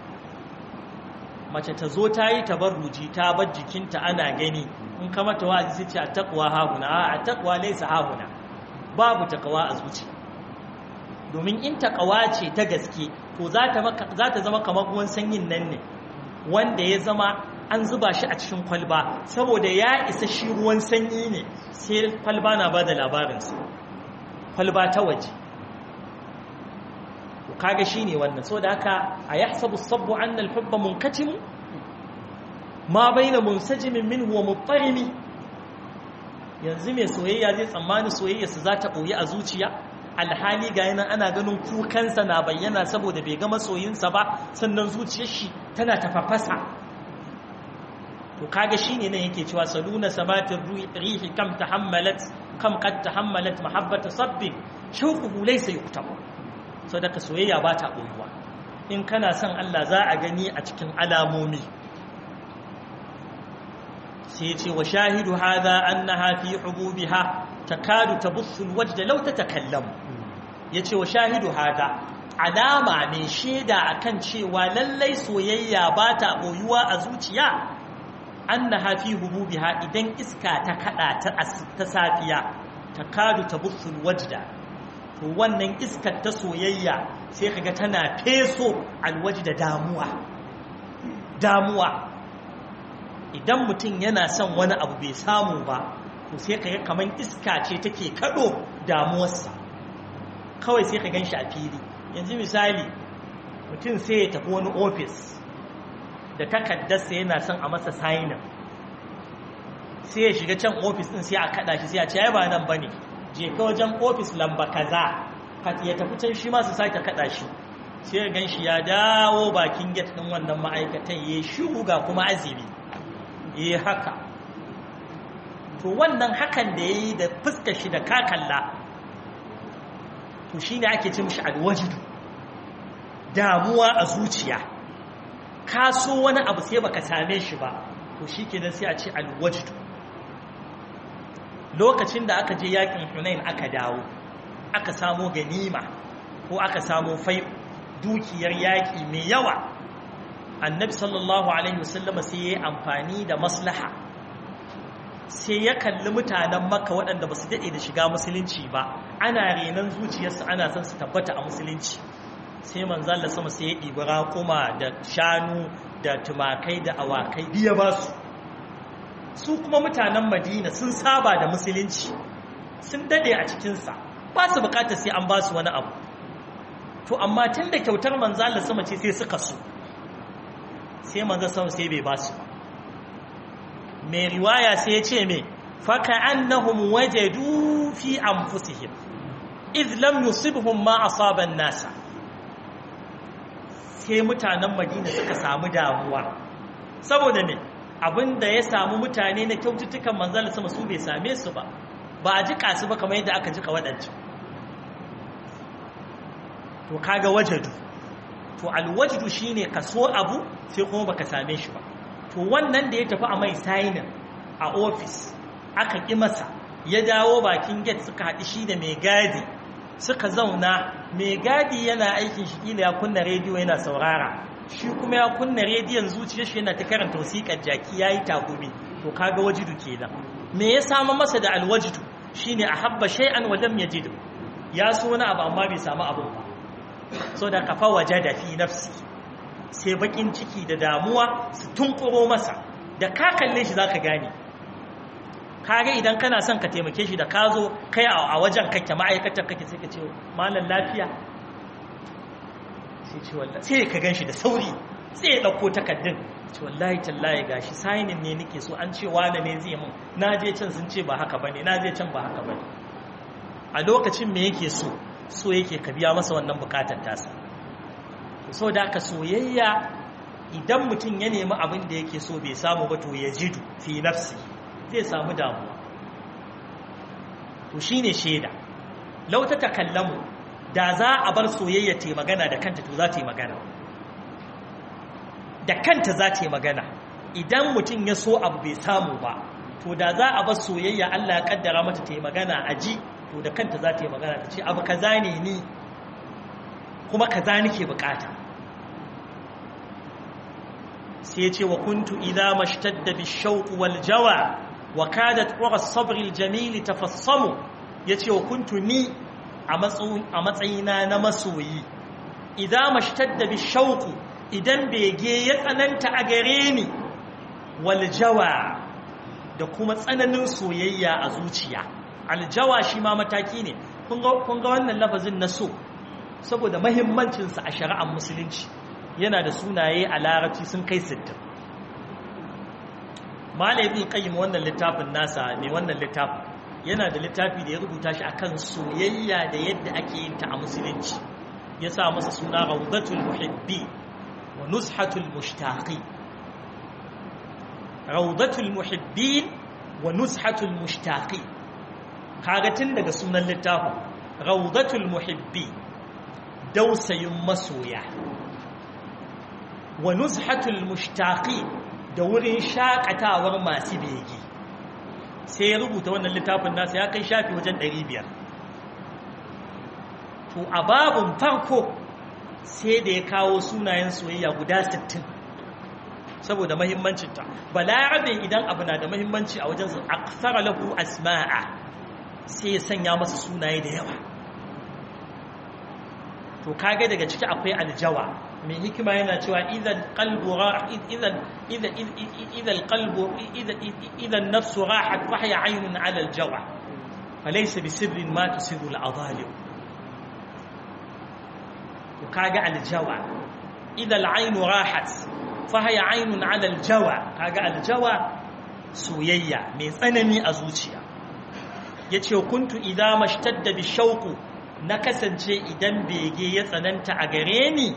mace ta zo ta yi tabarruji ta bar jikinta ana gani in ka mata wa'azi sai ce taqwa hahuna a taqwa laysa hahuna babu taqwa a zuciya domin in taqwa ce ta gaske to za ta zama kamar ruwan sanyin nan ne wanda ya zama an zuba shi a cikin kwalba saboda ya isa shi ruwan sanyi ne sai kwalba na ba da labarinsa kwalba ta waje to kaga shine wannan saboda haka ayahsabu as-sabbu anna al-hubba munkatimu ma baina munsajimin minhu wa muttarimi yanzu mai soyayya zai tsammani soyayyarsa za ta ɓoye a zuciya alhali ga yana ana ganin kukansa na bayyana saboda bai gama soyinsa ba sannan zuciyar shi tana tafafasa to kaga shine nan yake cewa saluna samatir rihi kam tahammalat kam qad tahammalat mahabbata sabbi shawquhu laysa yuktab sadaka soyayya ba ta ɓoyuwa in kana son Allah za a gani a cikin alamomi sai ce wa shahidu hadha annaha fi hububiha takadu tabussu alwajda law tatakallamu yace wa shahidu hadha alama ne sheda akan cewa lallai soyayya ba ta boyuwa a zuciya annaha fi hububiha idan iska ta kada ta ta safiya takadu tabussu alwajda to wannan iskar ta soyayya sai kaga tana feso alwajda damuwa damuwa idan mutum yana son wani abu bai samu ba to sai ka ga kamar iska ce take kado damuwarsa kawai sai ka gan shi a fili yanzu misali mutum sai ya tafi wani ofis da takaddarsa yana son a masa sainin sai ya shiga can ofis din sai a kada shi sai a ce ai ba nan bane je ka wajen ofis lamba kaza ya tafi can shi ma su sake kada shi sai ya gan shi ya dawo bakin gate din wannan ma'aikatan ya shigo ga kuma azumi yi haka to wannan hakan da ya yi da fuskar shi da kakalla to shi ne ake ce mashi alwajidu damuwa a zuciya ka so wani abu sai baka same shi ba to shi ke sai a ce alwajidu lokacin da aka je yakin hunain aka dawo aka samo ganima ko aka samo fai dukiyar yaƙi mai yawa annabi sallallahu alaihi wasallama sai ya yi amfani da maslaha sai ya kalli mutanen makka waɗanda ba su daɗe da shiga musulunci ba ana renon zuciyarsu ana son su tabbata a musulunci sai manzan da sama sai ya ɗibi raƙuma da shanu da tumakai da awakai biya ba su su kuma mutanen madina sun saba da musulunci sun daɗe a cikinsa ba su bukatar sai an ba su wani abu to amma tun da kyautar manzan da sama ce sai suka so sai manzo sau sai bai basu mai riwaya sai ya ce mai faka annahum wajadu fi anfusihim iz lam yusibhum ma asaba nasa sai mutanen Madina suka samu damuwa saboda me abinda ya samu mutane na kyaututtukan manzon sama su bai same su ba ba a jika su ba kamar yadda aka jika waɗancan to kaga wajadu to alwajdu shine ka so abu sai kuma baka same shi ba to wannan da ya tafi a mai signing a office aka ki masa ya dawo bakin gate suka haɗi shi da mai gadi suka zauna mai gadi yana aikin shi kila ya kunna rediyo yana saurara shi kuma ya kunna rediyon zuciyar shi yana ta karanta wasiƙar jaki yayi takumi to kaga wajidu kenan me ya samu masa da alwajidu shine ahabba shay'an wa lam yajid ya so wani abu amma bai samu abu ba so da kafa waje da fi nafsi sai bakin ciki da damuwa su tunkuro masa da ka kalle shi zaka gane kage idan kana son ka taimake shi da ka zo kai a wajen kake ma'aikatar kake sai ka ce malam lafiya sai ce wallahi sai ka ganshi da sauri sai ya dauko takaddun ce wallahi tallahi gashi signing ne nake so an ce wani ne zai mun na je can sun ce ba haka bane na je can ba haka bane a lokacin me yake so so yake ka biya masa wannan bukatar tasa so da aka soyayya idan mutum ya nemi abin da yake so bai samu ba to ya jidu fi nafsi zai samu damuwa to shine shaida lau ta takallamu da za a bar soyayya ta magana da kanta to za ta yi magana da kanta za ta yi magana idan mutum ya so abu bai samu ba to da za a bar soyayya Allah ya kaddara mata ta yi magana a ji to da kanta za ta yi magana ta ce abu kaza ne ni kuma kaza nake bukata sai ya ce wa kuntu idza mashtadda bishawq wal jawa wa kadat ura as-sabr al-jamil tafassamu yace wa kuntu ni a matsayina na masoyi idza mashtadda bishawq idan bege ya tsananta a gare ni wal jawa da kuma tsananin soyayya a zuciya aljawa shi ma mataki ne kun ga wannan lafazin na so saboda mahimmancinsa a shari'ar musulunci yana da sunaye a larabci sun kai sittin malam ibn qayyim wannan littafin nasa ne wannan littafin yana da littafi da ya rubuta shi akan soyayya da yadda ake yin ta a musulunci ya sa masa suna rawdatul muhibbi wa nuzhatul mushtaqi rawdatul muhibbin wa nuzhatul mushtaqi kaga tun daga sunan littafin rawdatul muhibbi dausayin masoya wa nuzhatul mushtaqi da wurin shakatawar masu bege sai ya rubuta wannan littafin nasa ya kai shafi wajen 500 to a babun farko sai da ya kawo sunayen soyayya guda 60 saboda mahimmancinta balarabe idan abu na da mahimmanci a wajen su aksara lahu asma'a sai ya sanya masa sunaye da yawa to kage daga ciki akwai aljawa mai hikima yana cewa idan qalbu idan idan idan qalbu idan idan nafsu rahat fa hiya aynun ala aljawa falaysa bisirrin ma tusiru al'adhalim to kage aljawa idan al'aynu rahat fa hiya aynun ala aljawa kage aljawa soyayya mai tsanani a zuciya yace kuntu idza mashtadda bishauqu na kasance idan bege ya tsananta a gare ni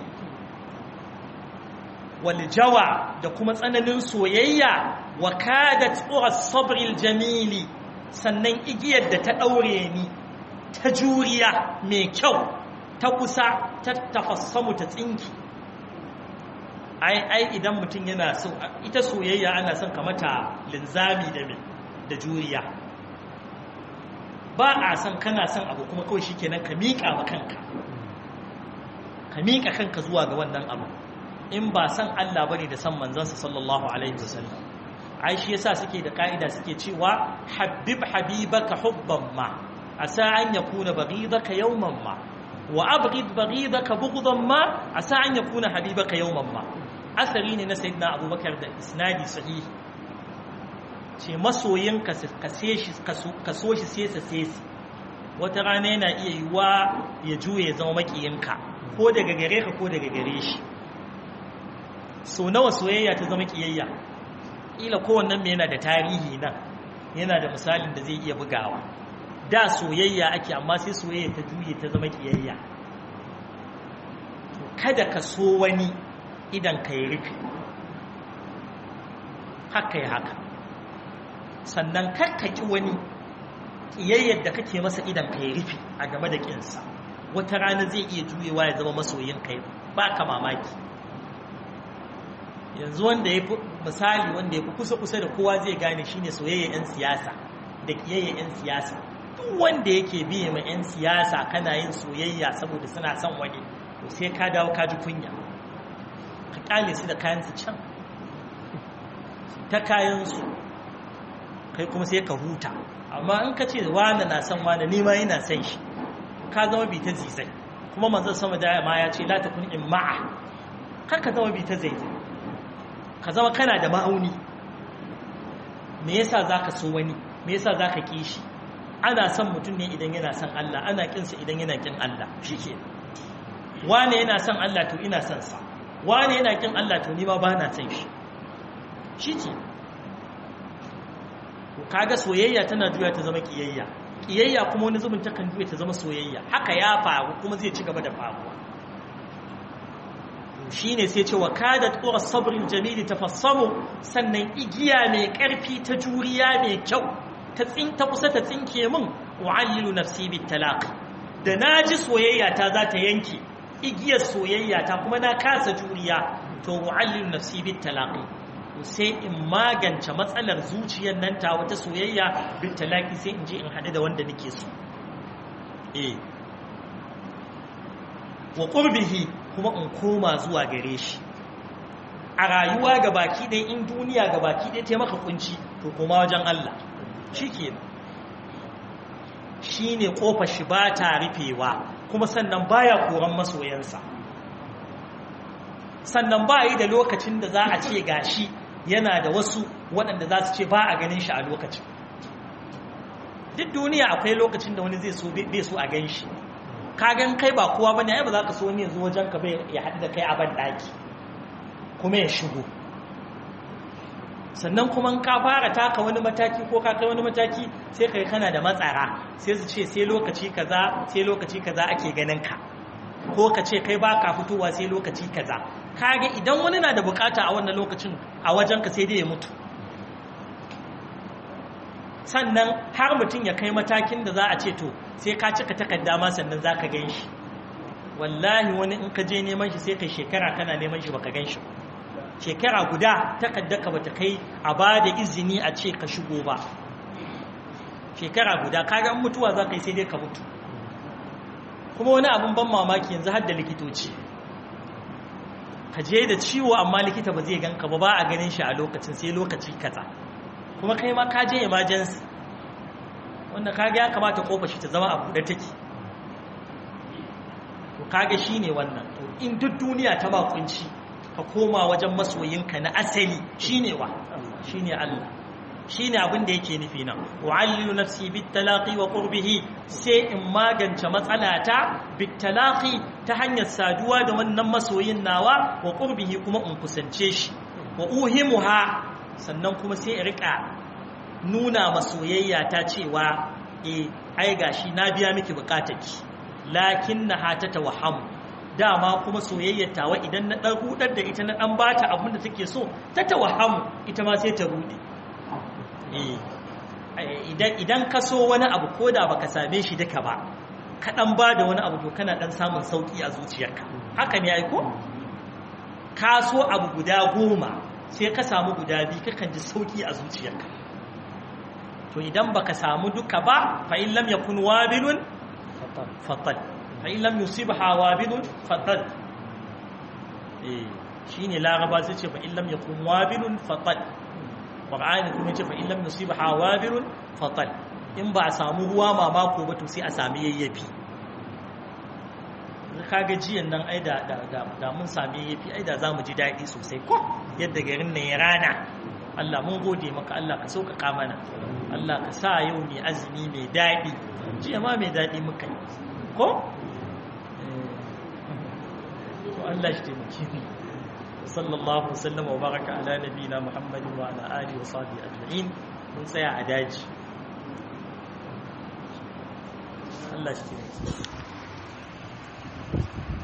waljawa da kuma tsananin soyayya wa kadat uras sabril jamili sannan igiyar da ta daure ni ta juriya mai kyau ta kusa ta tafassamu ta tsinki ai ai idan mutum yana so ita soyayya ana son ka mata linzami da da juriya ba a san kana son abu kuma kawai shikenan ka miƙa ma kanka ka miƙa kanka zuwa ga wannan abu in ba san Allah bane da san manzansa sallallahu alaihi wasallam ai shi yasa suke da kaida suke cewa habib habibaka hubban ma asa an yakuna baghidaka yawman ma wa abghid baghidaka bughdan ma asa an yakuna habibaka yawman ma asari ne na sayyidina abubakar da isnadi sahihi ce masoyinka ka so shi sesa sesi wata rana yana iya yiwa ya juye ya zama makiyinka ko daga gare ka ko daga gare shi so nawa soyayya ta zama kiyayya ila kowannen mai yana da tarihi nan yana da misalin da zai iya bugawa da soyayya ake amma sai soyayya ta juye ta zama kiyayya kada ka so wani idan ka yi rufe haka yi haka sannan karkaki wani ƙiyayyar da kake masa idan ka yi rufe a game da ƙinsa wata rana zai iya juyewa ya zama masoyin kai ba ka mamaki yanzu wanda ya fi misali wanda ya fi kusa-kusa da kowa zai gane shine soyayya 'yan siyasa da ƙiyayya 'yan siyasa duk wanda yake biye ma 'yan siyasa kana yin soyayya saboda suna son wani to sai ka dawo ka ji kunya ka ƙale su da kayansu can ta kayansu kai kuma sai ka huta amma in ka ce wani na son wani nima yana son shi ka zama bi ta zizai kuma manzon sama da ma ya ce la takun in ma'a kar ka zama bi ta zaizai ka zama kana da ma'auni me yasa zaka so wani me yasa zaka ki shi ana son mutum ne idan yana son Allah ana kin sa idan yana kin Allah shike wane yana son Allah to ina son sa wane yana kin Allah to ni ma ba na son shi shike kaga soyayya tana juya ta zama kiyayya kiyayya kuma wani zubin takan juya ta zama soyayya haka ya faru kuma zai ci gaba da faruwa shine sai ce wa kadat qura sabril jamil tafassamu sannan igiya mai karfi ta juriya mai kyau ta tsin ta kusa ta tsinke min wa'allilu nafsi bit talaqi da naji soyayya ta za ta yanke igiyar soyayya ta kuma na kasa juriya to wa'allilu nafsi bit talaqi sai in magance matsalar zuciyar nan ta wata soyayya bin talaki sai in je in haɗu da wanda nake so eh wa qurbihi kuma in koma zuwa gare shi a rayuwa ga baki ɗaya in duniya ga baki ɗaya ta maka kunci to kuma wajen Allah shikenan shine kofar shi ba ta rufewa kuma sannan baya koran masoyansa sannan ba yi da lokacin da za a ce gashi yana da wasu waɗanda za su ce ba a ganin shi a lokacin duk duniya akwai lokacin da wani zai so bai so a gan shi ka gan kai ba kowa bane ai ba za ka so wani yanzu wajen ka bai ya haɗu da kai a ban ɗaki kuma ya shigo sannan kuma ka fara taka wani mataki ko ka kai wani mataki sai kai kana da matsara sai su ce sai lokaci kaza sai lokaci kaza ake ganin ka ko ka ce kai baka fitowa sai lokaci kaza kage idan wani na da bukata a wannan lokacin a wajen ka sai dai ya mutu sannan har mutum ya kai matakin da za a ce to sai ka cika takarda ma sannan za ka gan shi wallahi wani in ka je neman shi sai kai shekara kana neman shi baka gan shi shekara guda takaddaka bata kai a ba da izini a ce ka shigo ba shekara guda kaga mutuwa za ka yi sai dai ka mutu kuma wani abin ban mamaki yanzu har da likitoci ka je da ciwo amma likita ba zai ganka ba ba a ganin shi a lokacin sai lokaci kaza kuma kai ma ka je emergency wanda kaga ya kamata kofa shi ta zama a buɗe take to kaga shine wannan to in duk duniya ta ba kunci ka koma wajen masoyinka na asali shine wa shine Allah shine abin da yake nufi nan wa'allilu nafsi bitalaqi wa qurbihi sai in magance matsalata bitalaqi ta hanyar saduwa da wannan masoyin nawa wa qurbihi kuma in kusance shi wa uhimuha sannan kuma sai in rika nuna masoyayya ta cewa eh ai gashi na biya miki bukatarki lakinnaha tatawahhamu dama kuma soyayyar tawa idan na dan hudar da ita na dan bata abin da take so ta tawahamu ita ma sai ta rude idan ka so wani abu ko da baka same shi duka ba ka dan ba da wani abu to kana dan samun sauki a zuciyarka haka ne aiko ka so abu guda goma sai ka samu guda biyu kakan ji sauki a zuciyarka to idan baka samu duka ba fa in lam yakun wabilun fatal fa in lam yusibha wabilun fatal eh shine laraba sai ce fa in lam yakun wabilun fatal Qur'ani kuma ce fa in lam nusibha wabirun fatal in ba a samu ruwa mamako ba to sai a sami yayyafi kaga jiyan nan ai da da da mun sami yayyafi ai da zamu ji dadi sosai ko yadda garin nan ya rana Allah mun gode maka Allah ka sauƙaƙa mana Allah ka sa yau mai azumi mai dadi jiya ma mai dadi muka yi ko to Allah shi taimake mu صلى الله وسلم وبارك على نبينا محمد وعلى آله وصحبه أجمعين من سيا عداج الله يشتري